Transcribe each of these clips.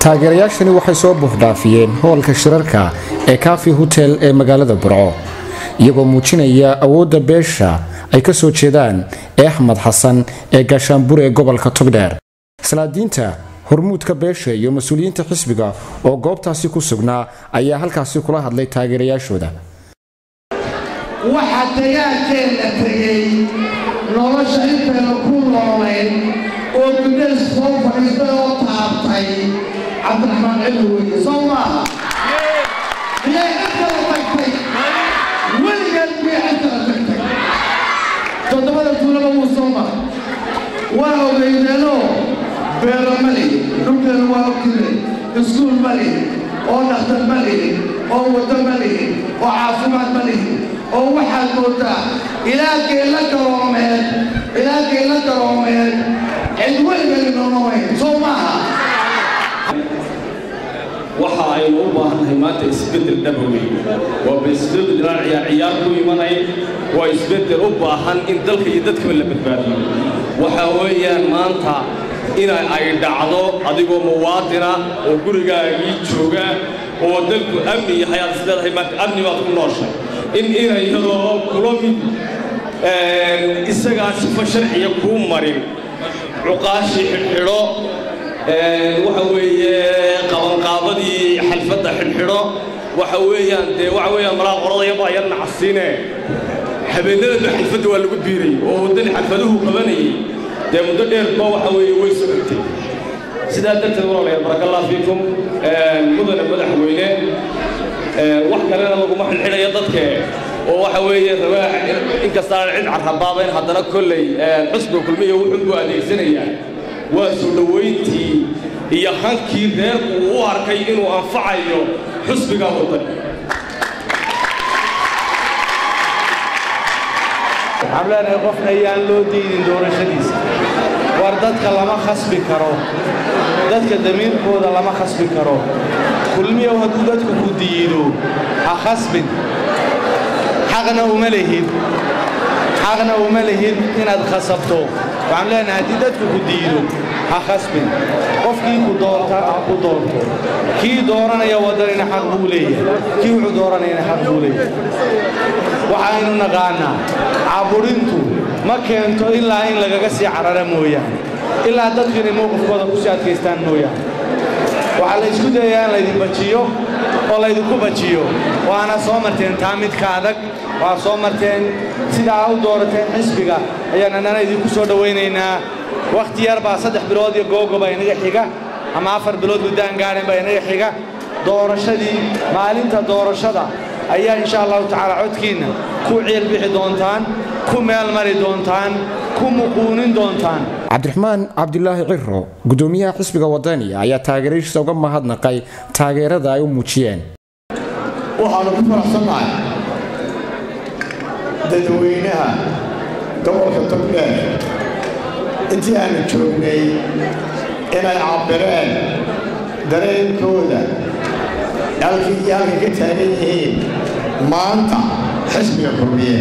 taageerayaashani waxay soo buuxdhaafiyeen hoolka shirarka ee kaafi hotel ee magaalada burco iyagoo muujinaya awoodda beesha ay ka soo jeedaan ee axmed xasan ee gaashaanbur ee gobolka togdheer salaadiinta hormuudka beesha iyo mas-uuliyiinta xisbiga oo goobtaasi ku sugnaa ayaa halkaasi kula hadlay taageerayaashooda waxaa dagaalkeenna tegey nolosha intayna ku noolayn oo gudays soo fadhiistay oo taabtay cabdiraxmaan cilmi weye soo maaha miyay cidkala tagtay weligeed miyay cidkala tagtay toddobada tuulaba wuu soo maray waa ogeydeenoo beero ma lihi dhulkeena waa ogtire iskuul ma lihi oo dhakhtar ma lihi oo waddo ma lihi oo caafimaad ma lihi oo waxaad moodaa ilaa geella garoomeed ilaa geella garoomeed cid weligeed inonomayn soo maaha waxa aynu u baahannahay maanta isbeddel dhaba weyn waaba isbeddel inaan ciyaar ciyaar ku imanayn waa isbeddel u baahan in dalka iyo dadkaba la badbaadiyo waxa weeyaan maanta ina ay dhacdo adigoo muwaadina oo gurigaagii jooga oo dalku amni yahay aad is leedahay maanta amni baad ku nooshay in ina iyadoo kula mid isagaa sifo sharciya kuu marin cuqaashii xidhxidho waxa weeye qabanqaabadii xalfadda xidhxidho waxa weeyaan dee waxa weeyaan malaa qoradayabaa yar nacasiine habeenadaba xalfadda waa lagu biirayy oo waddani xalfaduhu qabanayay dee muddo dheerba waxa weeye way socotay sidaa darteed walaalayaal barakallahu fiikum mudane madaxweyne wax kalena laguma xidhxidhayo dadke oo waxa weeye rabaa inkastaan cid carrabaabayn haddana kolley xusbiga kulmiya wuxuunbuu adeegsanayaa waa soo dhowayntii iyo hankii reerku uu u arkay inuu anfacayo xusbiga wadani waxaan leenahay qofna ayaan loo diidin doorashadiisa war dadka lama khasbi karo dadka damiirkooda lama khasbi karo kulmiyow hadduu dadku ku diido ha khasbin xaqna uma lihid xaqna uma lihid inaad khasabto waxaan leenahay haddii dadku ku diido ha khasbin qofkii ku doonta ha ku doonto kii dooranaya waddanina xaq buu leeyahay kii wuxuu dooranayana xaq buu leeyahay waxaynu naqaannaa caburintu ma keento ilaa in lagaga sii carara mooyaane ilaa dadku inay mowqifkooda ku sii adkaystaan mooyaane waxaa la isku dayayaa in laydin bajiyo oo laydinku bajiyo waana soo marteen taa midka adag waa soo marteen sidaa u doorateen xisbiga ayaan annana idinku soo dhowaynaynaa wakhti yar baa saddex bilood iyo googoba inaga xiga ama afar bilood muddaan gaadhin baa inaga xiga doorashadii maalinta doorashada ayaa insha allahu tacaala codkiinna ku ciil bixi doontaan ku meel mari doontaan ku muquunin doontaan cabdiraxmaan cabdilaahi ciro gudoomiyaha xisbiga wadani ayaa taageeradiisa uga mahadnaqay taageerada ay u muujiyeen waxaanu ku faraxsannahay dadweynaha gobolka togdheer intii aanu joognay inay cabbireen dareenkooda halkii iyo halkay ka taagan yihiin maanta xisbiga kulmiye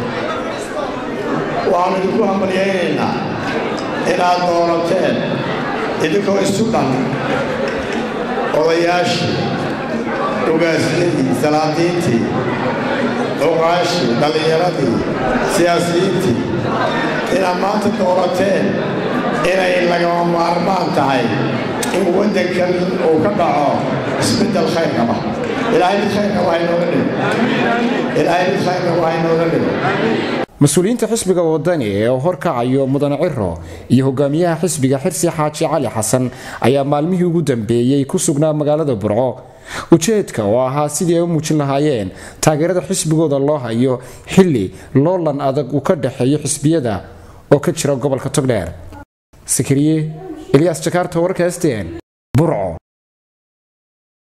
waxaanu idinku hambalyaynaynaa inaad doorateen idinkoo isu dhan odayaashii ugaasiyadii salaadiintii cuqaashii dhallinyaradii siyaasiyiintii inaad maanta doorateen inay lagama maarmaan tahay in waddankan uu ka dhaco isbeddel khayr qaba ilaahay mid khayr qaba haynooga dhigo ilaahay mid khayr qaba haynooga dhigo mas-uuliyiinta xisbiga wadani ee horkacayo mudane ciro iyo hogaamiyaha xisbiga xirsi xaaji cali xasan ayaa maalmihii ugu dambeeyey ku sugnaa magaalada burco ujeedka oo ahaa sidii ay u muujin lahaayeen taageerada xisbigooda loo hayo xilli loolan adag uu ka dhexeeyo xisbiyada oo ka jira gobolka togdheer sakariye elyaas jakaarta warka stn burco